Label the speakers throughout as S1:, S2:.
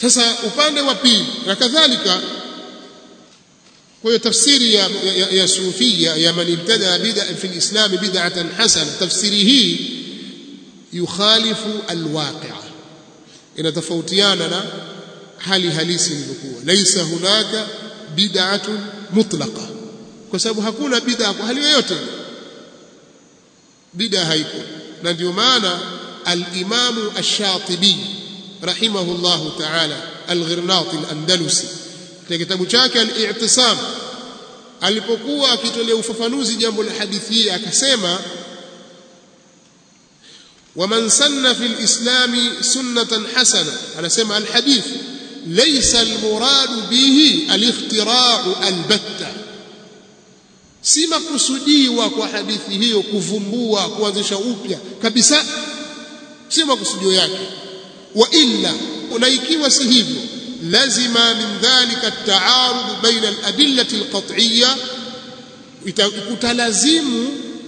S1: sasa upande wa pili na kadhalika kwa hiyo tafsiri ya, ya, ya sufia ya man ibtada bid'a fi alislam bid'atan hasana tafsiri hii yukhalifu alwaqi'a inatofautiana na hali halisi ilivyokuwa laisa hunaka bid'atun mutlaqa kwa sababu hakuna bid'a kwa hali yoyote bid'a haiko na ndio maana al-Imam ash-Shatibi rahimahullahu ta'ala al-Ghirnati al-Andalusi katika kitabu chake al-I'tisam alipokuwa akitolea ufafanuzi jambo la hadithi hii akasema ومن سن في الإسلام سنة حسنة أنا سمع الحديث ليس المراد به الاختراع البتة si makusudiwa kwa hadithi hiyo kuvumbua kuanzisha upya kabisa si makusudio yake wa illa na ikiwa si hivyo lazima min dhalika at-ta'arud baina al-adillati al-qat'iyya itakutalazimu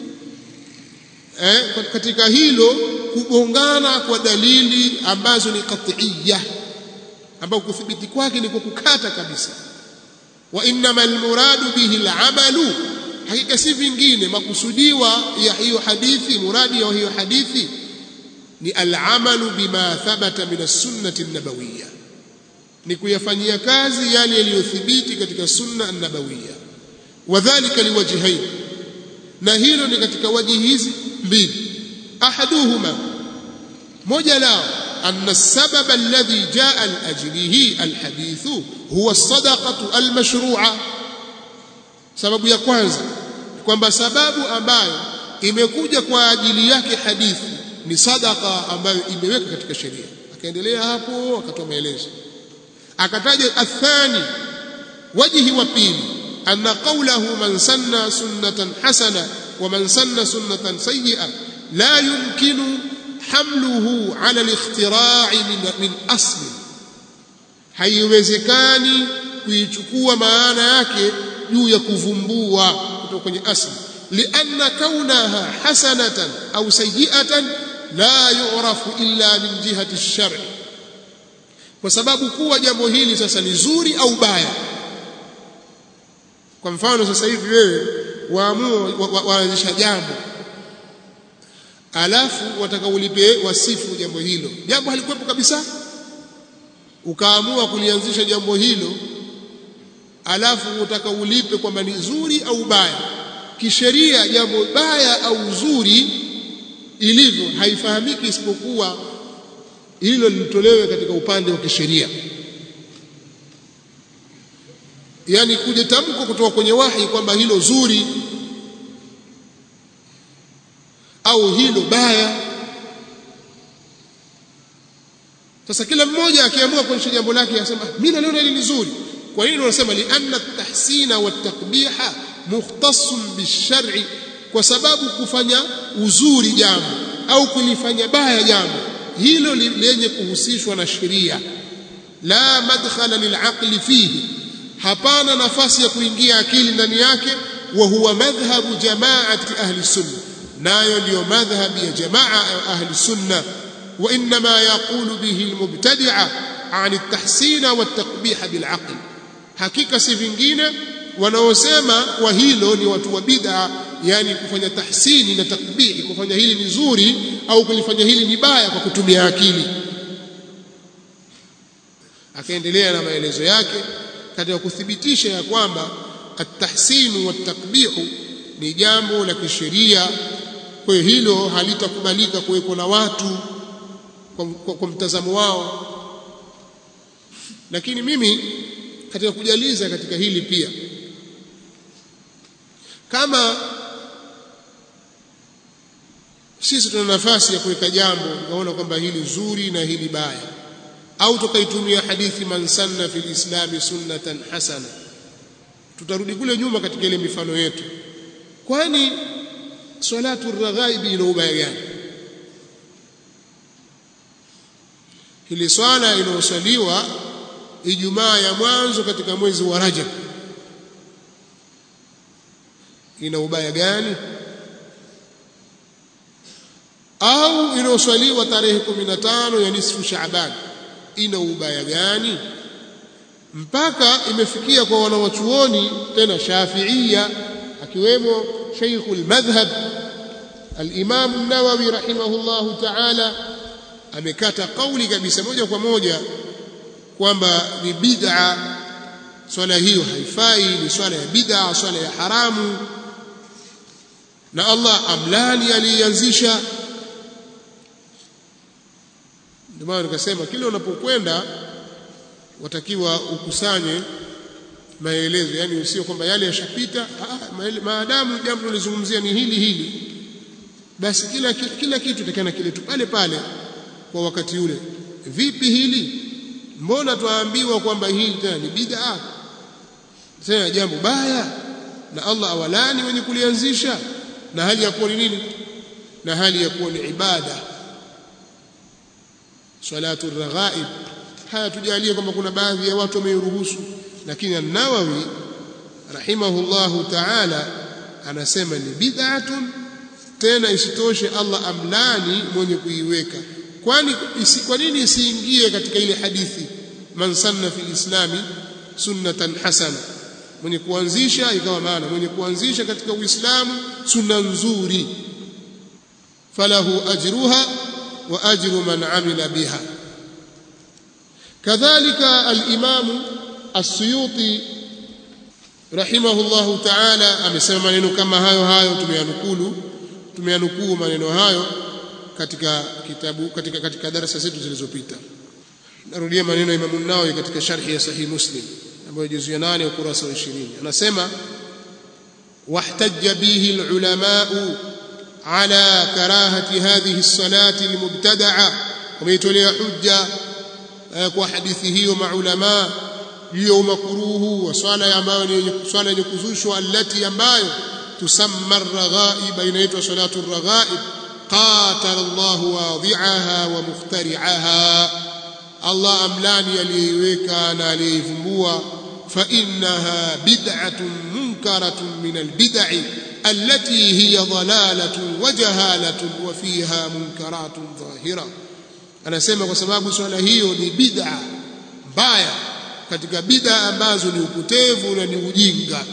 S1: eh, katika hilo kugongana kwa dalili ambazo ni qat'iyya ambao kuthibiti kwake ni kwa kukata kabisa wa innamal muradu bihi al-amalu hakika si vingine makusudiwa ya hiyo hadithi muradi ya hiyo hadithi ni al-amalu bima thabata min as-sunnati an-nabawiyya ni kuyafanyia kazi yale yaliyothibiti katika sunna an-nabawiyya wadhālika liwajhayn na hilo ni katika waji hizi mbili ahaduhuma moja lao أن السبب الذي جاء لأجله الحديث هو الصدقة المشروعة sababu ya kwanza kwamba sababu ambayo imekuja kwa ajili yake hadithi ni sadaka ambayo imeweka katika sheria akaendelea hapo akatoa maelezo akataja athani wajhi wa pili anna qawlahu man sanna sunnatan hasana wa man sanna sunnatan sayyi'a la yumkinu hamluhu ala al-ikhtira'i min, min asli haiwezekani kuichukua maana yake juu ya kuvumbua kutoka kwenye asli lianna kaunaha hasanatan au sayyi'atan la yu'rafu illa min jihati ash-shar'i kwa sababu kuwa jambo hili sasa ni zuri au baya kwa mfano sasa hivi wewe waamua waanzisha jambo alafu wataka ulipe wasifu jambo hilo jambo halikuwepo kabisa ukaamua kulianzisha jambo hilo alafu utaka ulipe kwamba ni zuri au baya kisheria jambo baya au zuri ilivyo haifahamiki isipokuwa hilo lilitolewe katika upande wa kisheria yani kuja tamko kutoka kwenye wahi kwamba hilo zuri au hilo baya sasa kila mmoja akiamua kuonyesha jambo lake asema mimi naliona hili ni zuri kwa nini wanasema li anna tahsina wa takbiha mukhtassun bishar'i kwa sababu kufanya uzuri jambo au kulifanya baya jambo hilo lenye kuhusishwa na sheria la madkhala lilaqli fihi hapana nafasi ya kuingia akili ndani yake wa huwa madhhabu jamaati ahli sunna nayo ndiyo madhhabi ya jamaa ahli sunna wa inma yaqulu bihi almubtadi'a an at-tahsin wa at-taqbih bil'aql hakika si vingine wanaosema kwa hilo ni watu wa bid'a yani kufanya tahsini na takbihi kufanya hili ni zuri au kulifanya hili ni baya kwa kutumia akili akaendelea na maelezo yake katika kuthibitisha ya kwamba at-tahsinu wat-takbihu ni jambo la kisheria kwa hiyo hilo halitakubalika kuwekwa na watu kwa, kwa, kwa mtazamo wao lakini mimi katika kujaliza katika hili pia kama sisi tuna nafasi ya kuweka jambo tukaona kwamba hili zuri na hili baya au tukaitumia hadithi man sanna fil islami sunnatan hasana tutarudi kule nyuma katika ile mifano yetu kwani salatu raghaibi ina ubaya gani hili swala inayosaliwa ijumaa ya mwanzo katika mwezi wa Rajab ina ubaya gani au inayoswaliwa tarehe 15 ya nisfu Shaaban ina ubaya gani mpaka imefikia kwa wanawachuoni tena shafiia akiwemo sheikhul madhhab al-Imam an-Nawawi rahimahullahu ta'ala amekata kauli kabisa moja kwa moja kwamba ni bid'a swala hiyo haifai ni swala ya bid'a swala ya haramu na Allah amlani alianzisha ndio maana nikasema kile unapokwenda watakiwa ukusanye maelezo yani usio kwamba yale yashapita maadamu jambo tulizungumzia ni hili hili basi kila kila kitu takana kile tu pale pale kwa wakati ule vipi hili mbona twaambiwa kwamba hili tena ni bid'a tena jambo baya na Allah awalani wenye kulianzisha na hali ya kuwa ni nini na hali ya kuwa ni ibada salatu raghaib haya tujalie kwamba kuna baadhi ya watu wameiruhusu lakini an-Nawawi rahimahullahu ta'ala anasema ni bid'atun tena isitoshe Allah amlani mwenye kuiweka kwani isi, kwa nini isiingie katika ile hadithi man sanna fil islami sunnatan hasana mwenye kuanzisha ikawa maana mwenye kuanzisha katika uislamu sunna nzuri falahu ajruha wa ajru man amila biha kadhalika al-imam as-suyuti rahimahullahu ta'ala amesema maneno kama hayo hayo tumeyanukulu tumeyanukuu maneno hayo katika kitabu katika katika darasa zetu zilizopita narudia maneno ya Imam Nawawi katika sharhi ya Sahih Muslim ambayo juzu ya 8 ukurasa wa 20 anasema wahtajja bihi alulama ala karahati hadhihi as-salati almubtada'a wameitolea hujja kwa hadithi hiyo maulama juu ya umakuruhu wa swala ambayo ni swala yenye kuzushwa allati ambayo tusamma ar-raghaib inaitwa salatu ar-raghaib قاتل الله واضعها ومخترعها الله أملاني aliyeiweka na aliyeivumbua فإنها بدعة منكرة من البدع التي هي ضلالة وجهالة وفيها منكرات ظاهرة anasema kwa sababu swala hiyo ni bid'a mbaya katika bid'a ambazo ni upotevu na ni ujinga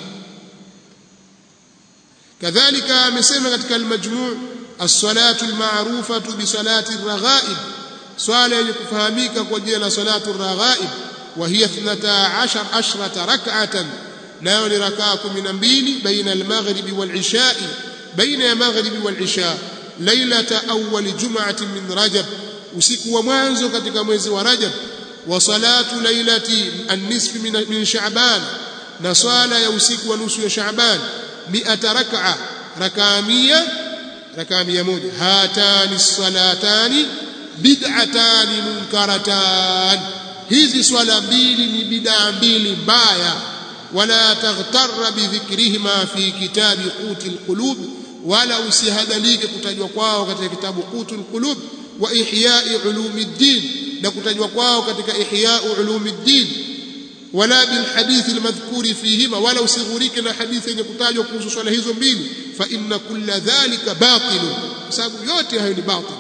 S1: kadhalika amesema katika al-majmu' الصلاه المعروفه بصلاه الرغائب swala yenye kufahamika kwa jina la salatu raghaib wa hiya 12 ashrata rak'atan nayo ni rakaa 12 baina al-maghrib wal-isha baina ya maghrib wal-isha lailata awwal jum'atin min rajab usiku wa mwanzo katika mwezi wa rajab wa salatu lailati an-nisf min sha'ban na swala ya usiku wa nusu ya sha'ban 100 rak'a rakaa 100 rakaa mia moja hatani salatani bid'atani munkaratan hizi swala mbili ni bid'a mbili mbaya wala taghtarra bidhikrihima fi kitabi qutil qulub wala usihadalike kutajwa kwao katika kitabu qutul qulub wa ihya'i ulumiddin na kutajwa kwao katika ihya'u ulumiddin wala bil hadith al madhkuri fihima wala usighurike na hadithi yenye kutajwa kuhusu swala hizo mbili fa inna kulla dhalika batil sababu yote hayo ni batil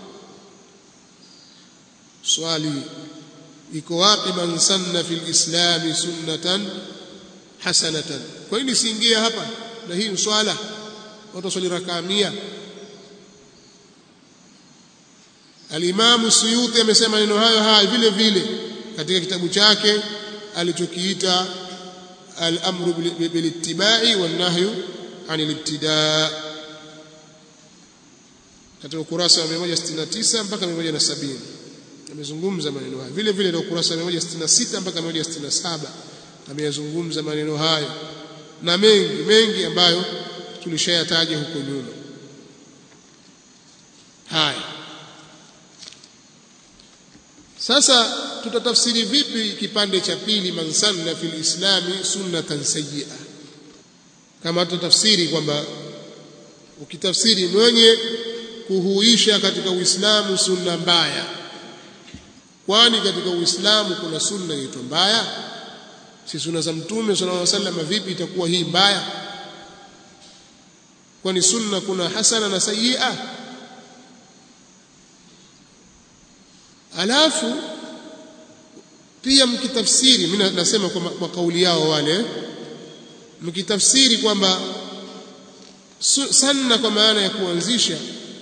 S1: swali iko wapi man sanna fil islam sunnatan hasanatan kwa nini siingie hapa na hii swala watu swali rakaa 100 Al-Imam Suyuti amesema neno hayo haya vile vile katika kitabu chake alichokiita al-amru bil-ittiba'i wan-nahyu 'anil ibtida' katika ukurasa wa 169 mpaka 170 amezungumza maneno haya vile vile na ukurasa wa 166 mpaka 167 ameyazungumza maneno hayo na mengi mengi ambayo tulishayataja huko nyuma haya sasa tutatafsiri vipi kipande cha pili man sanna fil islami sunnatan sayyi'a kama tutatafsiri kwamba ukitafsiri mwenye kuhuisha katika uislamu sunna mbaya kwani katika uislamu kuna sunna inaitwa mbaya si sunna za mtume sallallahu alaihi wasallam vipi itakuwa hii mbaya kwani sunna kuna hasana na sayyi'a alafu pia mkitafsiri mimi nasema kwa, kwa kauli yao wale mkitafsiri kwamba sanna kwa maana ya kuanzisha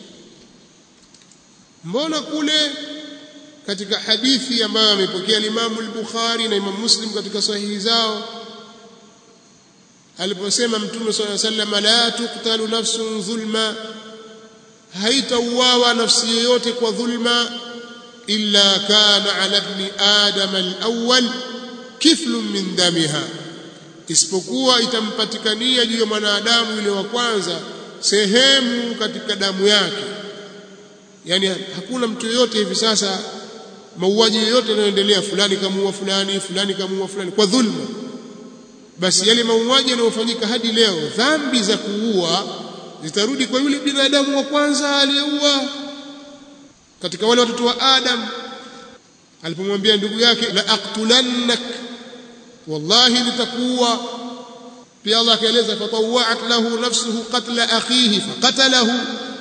S1: mbona kule katika hadithi ambayo amepokea Imam al-Bukhari na Imam Muslim katika sahihi zao aliposema Mtume صلى الله عليه وسلم la tuqtalu nafsun dhulma haitauawa nafsi yoyote kwa dhulma illa kana ala ibn adam al-awwal kiflun min damiha isipokuwa itampatikania juu ya mwanadamu yule wa kwanza sehemu katika damu yake yani hakuna mtu yoyote hivi sasa mauaji yoyote yanayoendelea fulani kamuua fulani fulani kamuua fulani kwa dhulma basi yale mauaji yanayofanyika hadi leo dhambi za kuua zitarudi kwa yule binadamu wa kwanza aliyeua katika wale watoto wa Adam alipomwambia ndugu yake la aqtulannak wallahi litakuwa pia Allah akaeleza fatawa'at lahu nafsuhu qatla akhihi faqatalahu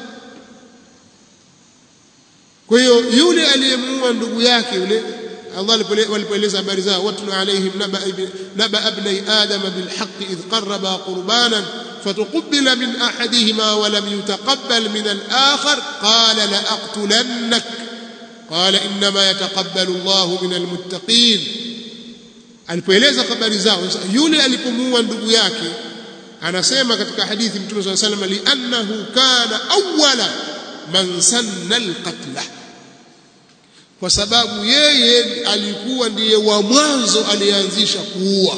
S1: kwa hiyo yule aliyemuua ndugu yake yule Allah walipoeleza habari zao watlu alaihim naba ibni adama bilhaq idh qarraba qurbanan فتقبل من أحدهما ولم يتقبل من الآخر قال لأقتلنك قال إنما يتقبل الله من المتقين alipoeleza habari zao yule alipomuua ndugu yake anasema katika hadithi mtume صلى الله عليه وسلم li'annahu kana awwala man sanna alqatla kwa sababu yeye alikuwa ndiye wa mwanzo alianzisha kuua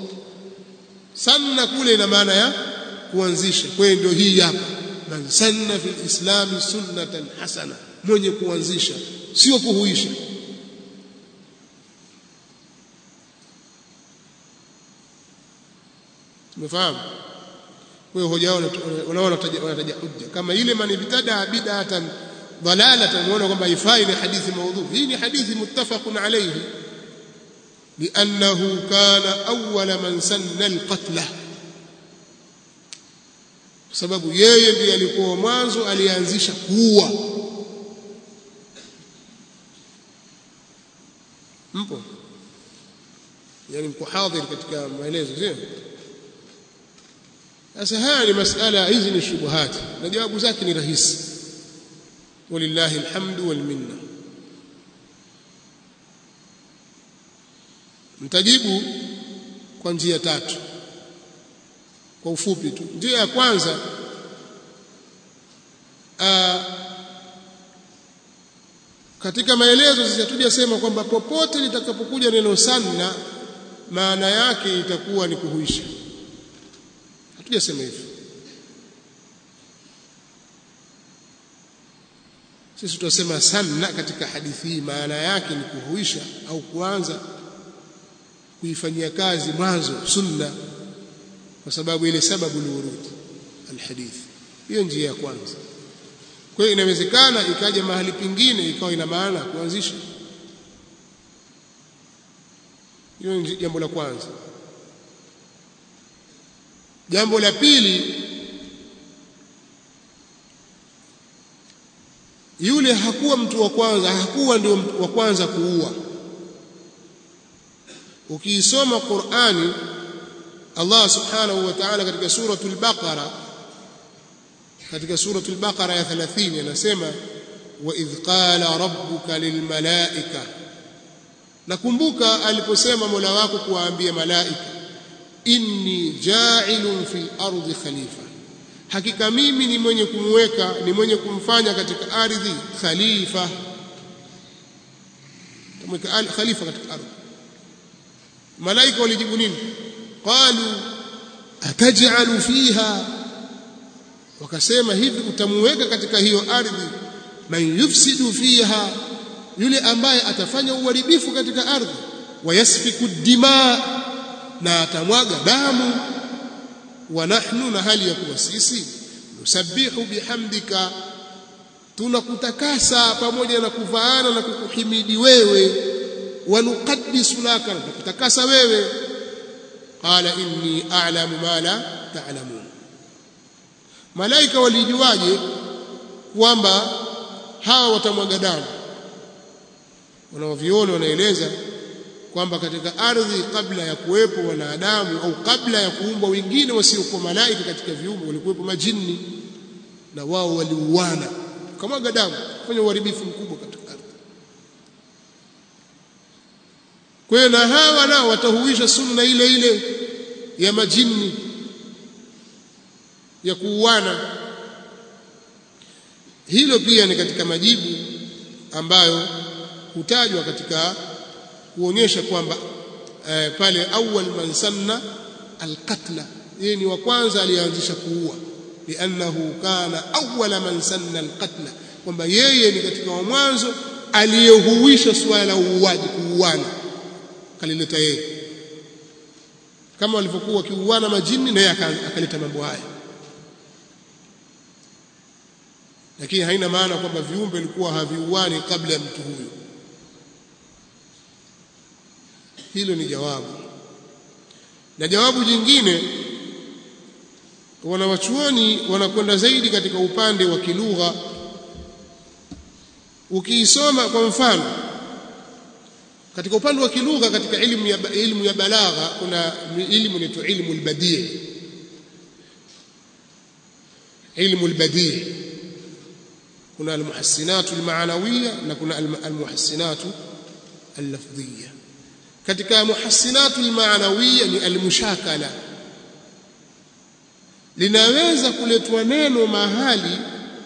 S1: sanna kule ina maana ya kuanzisha kwa hiyo ndio hii hapa man sanna fil islam sunnatan hasana mwenye kuanzisha sio kuhuisha umefahamu kwa hiyo hoja wanaona wanataja hujja kama ile man ibtada bid'atan dalalatan unaona kwamba haifai ni hadithi maudhu hii ni hadithi muttafaqun alayhi لأنه كان أول من سن القتل sababu yeye ndiye alikuwa mwanzo alianzisha kuua mpo yani mko hadhir katika maelezo sio sasa haya ni masala hizi ni shubuhati na jawabu zake ni rahisi walillahi alhamdu wal minna mtajibu kwa njia tatu kwa ufupi tu njia ya kwanza aa, katika maelezo sisi hatujasema kwamba popote litakapokuja neno sanna maana yake itakuwa ni kuhuisha hatujasema hivyo sisi tutasema sanna katika hadithi hii maana yake ni kuhuisha au kuanza kuifanyia kazi mwanzo sunna kwa sababu ile sababu liurud alhadith hiyo njia ya kwanza kwa hiyo inawezekana ikaja mahali pengine ikawa ina maana kuanzisha hiyo ni jambo la kwanza jambo la pili yule hakuwa mtu wa kwanza hakuwa ndio wa kwanza kuua ukiisoma Qur'ani Allah subhanahu wa ta'ala katika suratul Baqara katika suratul Baqara ya 30 anasema wa idh qala rabbuka lilmalaika nakumbuka aliposema Mola wako kuwaambia malaika inni ja'ilun fil ardi khalifa hakika mimi ni mwenye kumweka ni mwenye kumfanya katika ardhi khalifa tamweka khalifa katika ardhi malaika walijibu nini qalu ataj'alu fiha wakasema hivi utamuweka katika hiyo ardhi man yufsidu fiha yule ambaye atafanya uharibifu katika ardhi wayasfiku dima na atamwaga damu wa nahnu na hali ya kuwa sisi nusabbihu bihamdika tunakutakasa pamoja na kuvaana na kukuhimidi wewe wanuqaddisu laka na kutakasa wewe qala inni a'lamu ma la ta'lamun malaika walijuaje kwamba hawa watamwaga damu wanaoviona wanaeleza kwamba katika ardhi kabla ya kuwepo wanadamu au kabla ya kuumbwa wengine wasiokuwa malaika katika viumbe walikuwepo majini na wao waliuana kamwaga damu kufanya uharibifu mkubwa katika ardhi kwa hiyo na hawa nao watahuisha sunna ile ile ya majini ya kuuana hilo pia ni katika majibu ambayo hutajwa katika kuonyesha kwamba eh, pale awwal man sanna alqatla yeye ni wa kwanza aliyeanzisha kuua liannahu kana awwala man sanna alqatla kwamba yeye ni katika wa mwanzo aliyehuisha suala la uuaji kuuana kalileta yeye kama walivyokuwa wakiuana majini naye akaleta mambo haya lakini haina maana kwamba viumbe vilikuwa haviuani kabla ya mtu huyo hilo ni jawabu na jawabu jingine wanawachuoni wanakwenda zaidi katika upande wa kilugha ukiisoma kwa mfano katika upande wa kilugha katika ilmu ya ilmu ya balagha kuna ilmu inaitwa ilmu albadii ilmu albadii kuna almuhassinatu almaanawiya na kuna almuhassinatu allafdhiya katika muhassinatu almaanawiya ni almushakala linaweza kuletwa neno mahali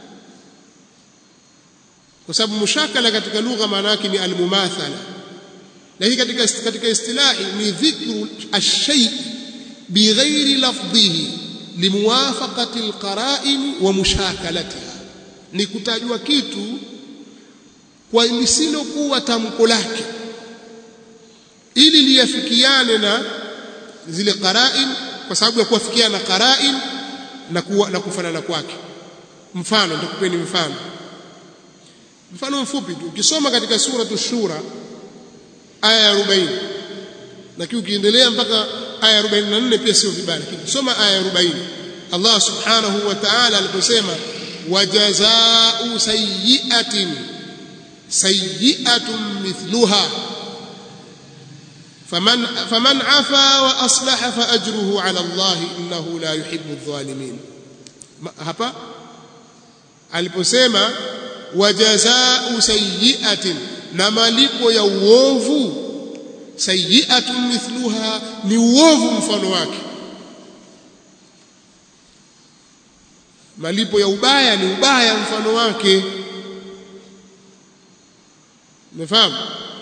S1: kwa sababu mushakala katika lugha maana yake ni almumathala na hii katika katika istilahi ni dhikru ash-shay bighairi lafdhihi limuwafaqati alqara'in wa mushakalatiha ni kutajwa kitu kwa lisilokuwa tamko lake ili liyafikiane na zile qara'in kwa sababu ya kuwafikiana qara'in na kuwa, na kufanana kwake mfano nitakupeni mfano mfano mfupi tu ukisoma katika suratu shura aya ya 40 lakini ukiendelea mpaka aya ya 44 pia sio vibaya lakini soma aya ya 40 Allah subhanahu wa ta'ala aliposema wajazaa'u sayyi'atin sayyi'atun mithluha faman faman afa wa aslaha fa ajruhu 'ala Allah innahu la yuhibbu adh-dhalimin hapa aliposema wajazaa'u sayyi'atin na malipo ya uovu sayyi'atun mithluha ni uovu mfano wake malipo ya ubaya ni ubaya mfano wake umefahamu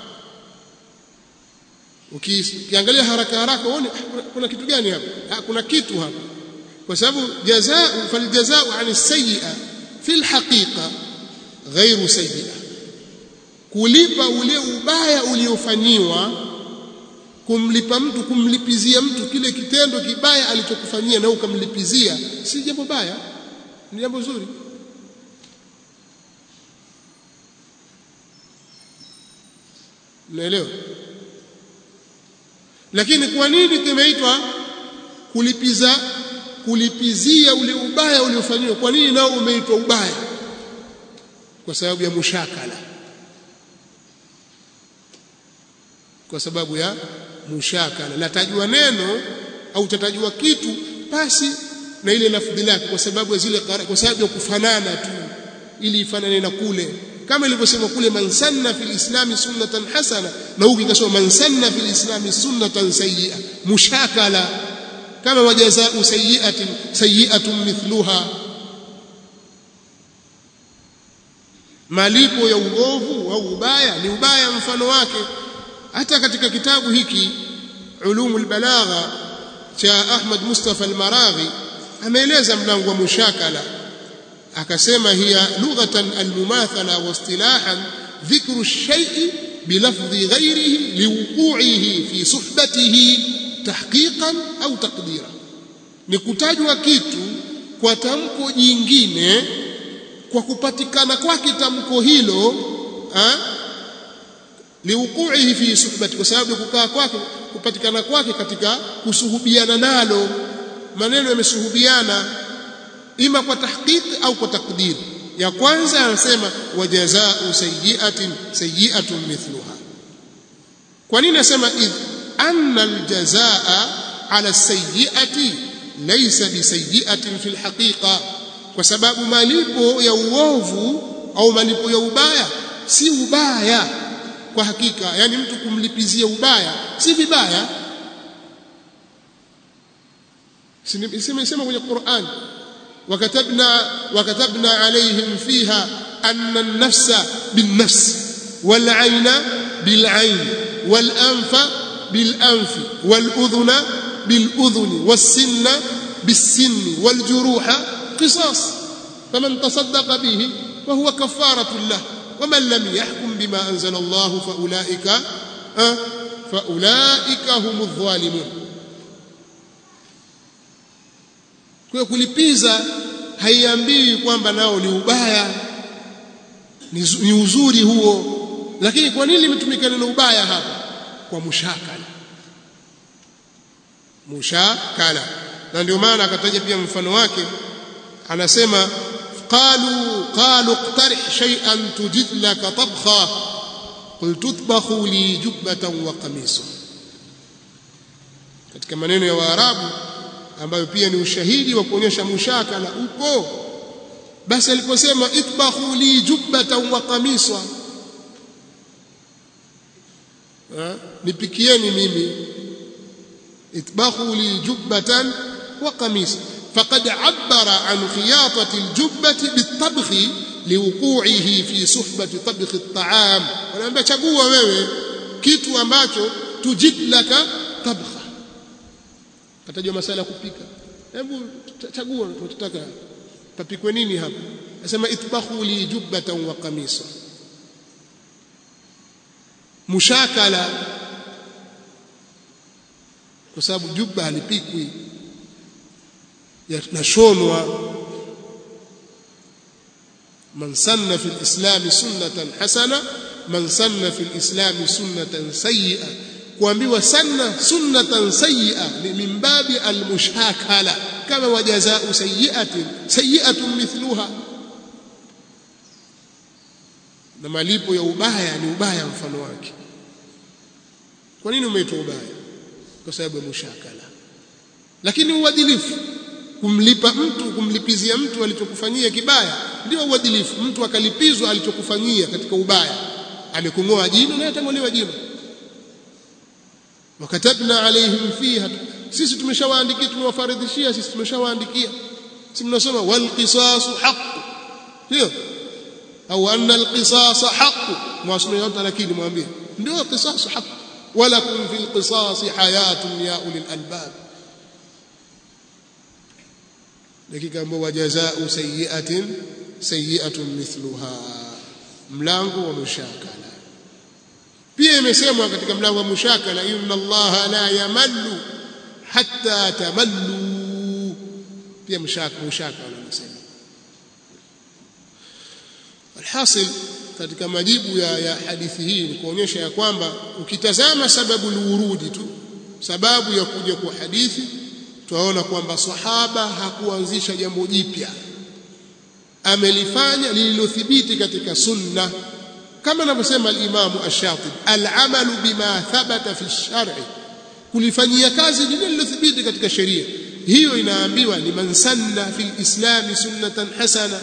S1: ukiangalia haraka haraka uone kuna kitu gani hapa kuna kitu hapa kwa sababu jazaa faljazaa an sayyi'a fil haqiqa ghairu sayyi'a kulipa ule ubaya uliofanyiwa kumlipa mtu kumlipizia mtu kile kitendo kibaya alichokufanyia na ukamlipizia si jambo baya ni jambo zuri naelewa lakini kwa nini kimeitwa kulipiza kulipizia ule ubaya uliofanyiwa kwa nini nao umeitwa ubaya kwa sababu ya mushakala kwa sababu ya mushakala latajwa neno au tatajwa kitu basi na ile lafdhi lake kwa sababu ya zile kwa sababu ya kufanana tu ili ifanane na kule kama ilivyosema kule man sanna fil islami sunnatan hasana na huku ikasema man sanna fil islami sunnatan sayyi'a mushakala kama wajazaa sayyi'atin sayyi'atun mithluha malipo ya uovu au ubaya ni ubaya mfano wake hata katika kitabu hiki ulumul balagha cha Ahmad Mustafa al-Maraghi ameeleza mlango wa mushakala akasema hiya lughatan al-mumathala wa istilahan dhikru ash-shay'i bilafdhi ghayrihi liwuqu'ihi fi suhbatihi tahqiqan au taqdira ni kutajwa kitu kwa tamko jingine kwa kupatikana kwake tamko hilo liwuqu'ihi fi suhbati kwa sababu kukaa kwake kupatikana kwake katika kusuhubiana nalo maneno yamesuhubiana ima kwa tahqiqi au kwa takdiri ya kwanza anasema wajazaa'u sayyi'atin sayyi'atun mithluha kwa nini nasema idh anna aljazaa ala sayyiati laysa bisayyiatin fil haqiqa kwa sababu malipo ya uovu au malipo ya ubaya si ubaya kwa hakika yani mtu kumlipizia ubaya si vibaya simesema kwenye Qur'an وكتبنا وكتبنا عليهم فيها أن النفس بالنفس والعين بالعين والأنف بالأنف والأذن بالأذن والسن بالسن والجروح قصاص فمن تصدق به فهو كفارة له ومن لم يحكم بما أنزل الله فأولئك فأولئك هم الظالمون kwa kulipiza haiambii kwamba nao ni ubaya ni, ni uzuri huo lakini kwa nini limetumika neno ubaya hapa kwa mushakala mushakala na ndio maana akataja pia mfano wake anasema qalu qalu iqtarih shay'an tujid laka tabkha qul tutbakhu li jubbatan wa qamisa katika maneno ya waarabu ambayo pia ni ushahidi wa kuonyesha mushakala upo basi aliposema itbakhu li jubbatan wa qamisa nipikieni mimi itbakhu li jubbatan wa qamisa فقد عبر عن خياطة الجبة بالطبخ لوقوعه في صحبة طبخ الطعام ونambia chagua wewe kitu ambacho tujid laka tabkha katajwa masala kupika hebu chagua unachotaka tapikwe nini hapa nasema itbakhu li jubbatan wa qamisa mushakala kwa sababu jubba halipikwi yanashonwa man sanna fi alislam sunnatan hasana man sanna fi alislam sunnatan sayyi'a kuambiwa sanna sunnatan sayyi'a ni min babi almushakala kama wajazaa sayyi'atin sayyi'atun mithluha na malipo ya ubaya ni ubaya mfano wake kwa nini umeitwa ubaya kwa sababu ya mushakala lakini uadilifu kumlipa mtu kumlipizia mtu alichokufanyia kibaya ndio uadilifu mtu akalipizwa alichokufanyia katika ubaya amekung'oa jino na atang'olewa jino wakatabna alaihim fiha sisi tumeshawaandikia tumewafaridhishia sisi tumeshawaandikia si mnasoma wal qisasu haqq ndio au anna al qisasa haqq mwasomea yote lakini mwambie ndio qisasu haqq walakum fil qisasi hayatun ya ulil albab dakika ambao wajazau sayyi'atin sayyi'atun mithluha mlango wa mushakala pia imesemwa katika mlango wa mushakala inna allaha la yamallu hatta tamallu pia mushakala mushakala anasema alhasil katika majibu ya, ya hadithi hii ni kuonyesha ya kwamba ukitazama sababu liurudi tu sababu ya kuja kwa hadithi tunaona kwamba sahaba hakuanzisha jambo jipya amelifanya lililothibiti katika sunna kama anavyosema al-Imam Ash-Shatibi al-amalu bima thabata fi ash-shar'i kulifanyia kazi lile lililothibiti katika sheria hiyo inaambiwa ni man sanna fi al-islam sunnatan hasana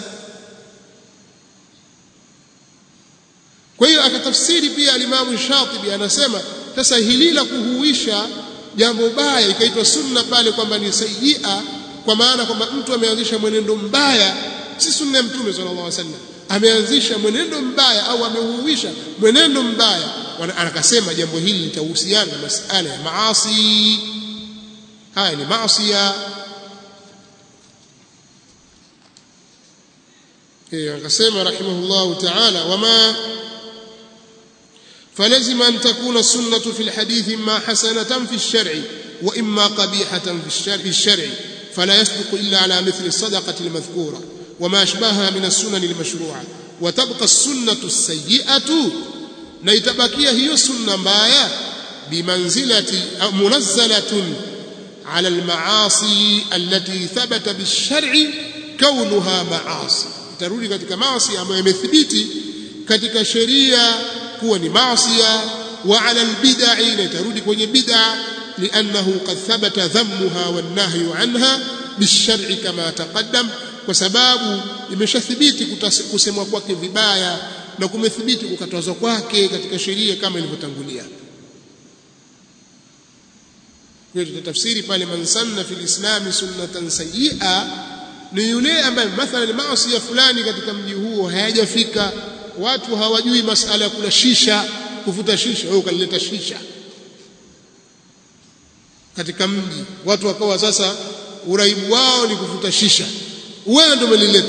S1: kwa hiyo akatafsiri pia al-Imam Ash-Shatibi anasema sasa hili la kuhuisha jambo baya ikaitwa sunna pale kwamba ni sayyi'a kwa maana kwamba mtu ameanzisha mwenendo mbaya si sunna ya mtume sallallahu alaihi wasallam ameanzisha mwenendo mbaya au ameuhuisha mwenendo mbaya anakasema jambo hili litahusiana na masala ya maasi haya ni maasiya eh akasema rahimahullahu ta'ala wama فلزم أن تكون السنة في الحديث إما حسنة في الشرع وإما قبيحة في الشرع, في الشرع فلا يصدق إلا على مثل الصدقة المذكورة وما أشبهها من السنن المشروعة وتبقى السنة السيئة نيتبكي هي السنة بايا بمنزلة أو منزلة على المعاصي التي ثبت بالشرع كونها معاصي ترودي katika maasi ambayo imethibiti katika sheria kuwa ni maasiya wa ala albid'i na itarudi kwenye bid'a li'annahu qad thabata dhammuha wan nahyu anha bishar'i kama taqaddam kwa sababu imeshathibiti kusemwa kwake vibaya na kumethibiti kukatazwa kwake katika sheria kama ilivyotangulia kwa tutatafsiri pale man sanna fil islam sunnatan sayyi'a ni yule ambaye mathalan maasi ya fulani katika mji huo hayajafika watu hawajui masala ya kula shisha kuvuta shisha wewe ukalileta shisha katika mji watu wakawa sasa uraibu wao ni kuvuta shisha wewe ndio umelileta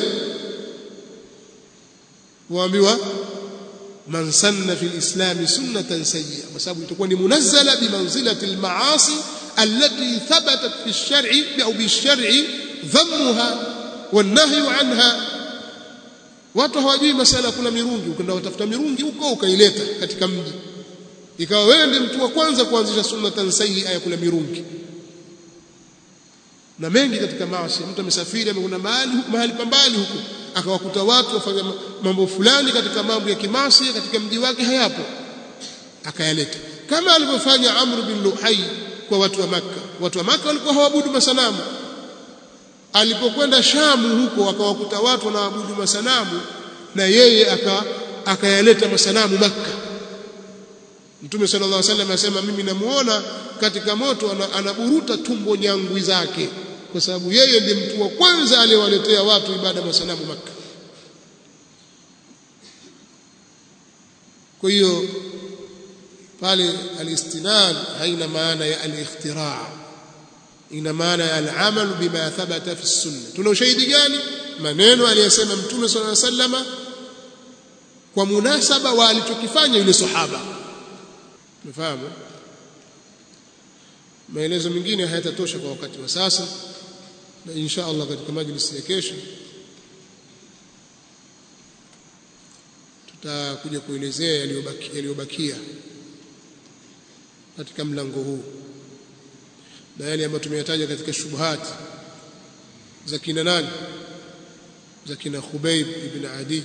S1: waambiwa man sanna fil islam sunnatan sayyi'a kwa sababu itakuwa ni munazzala bi manzilati al maasi allati thabatat fi ash-shar'i au bi ash-shar'i dhammuha wan nahyu anha watu hawajui masala kuna mirungi ukenda utafuta mirungi huko ukaileta katika mji ikawa wewe ndiye mtu wa kwanza kuanzisha sunnatan sayyi'a ya kula mirungi na mengi katika maasi mtu amesafiri amekwenda mahali mahali pambali huko akawakuta watu wafanya mambo fulani katika mambo ya kimasi katika mji wake hayapo akayaleta kama alivyofanya Amr bin Luhai kwa watu wa maka watu wa maka walikuwa hawabudu masanamu alipokwenda Shamu huko akawakuta watu wanaabudu masanamu na yeye aka akayaleta masanamu maka Mtume sallallahu alaihi wasallam asema mimi namuona katika moto anaburuta tumbo nyangwi zake kwa sababu yeye ndiye mtu wa kwanza aliyewaletea watu ibada masanamu maka kwa hiyo pale alistinad haina maana ya al-ikhtira' ina maana ya al-amal bima thabata fi sunna tuna ushahidi gani maneno aliyosema mtume sallallahu alaihi wasallam kwa munasaba wa alichokifanya yule sahaba umefahamu maelezo mengine hayatatosha kwa wakati wa sasa na insha Allah katika majlisi ya kesho tutakuja kuelezea yaliyobakia yaliyobakia katika mlango huu na yale ambayo tumeyataja katika shubuhati za kina nani za kina Khubayb ibn Adi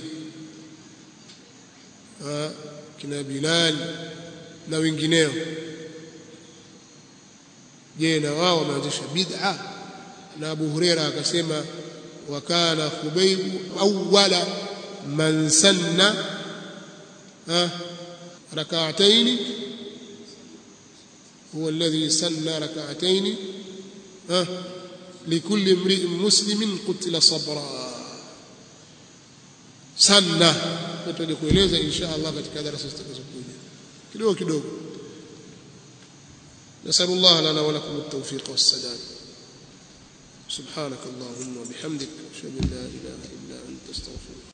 S1: kina Bilal na wengineo je na wao wameanzisha bid'a na Abu Huraira akasema wa kana Khubayb awwala man sanna rak'atayn هو الذي سن ركعتين لكل امرئ مسلم قتل صبرا سنة tutaje kueleza insha Allah katika darasa zitakazokuja kidogo kidogo نسأل الله لنا ولكم التوفيق والسداد سبحانك اللهم وبحمدك أشهد أن لا إله إلا أنت استغفرك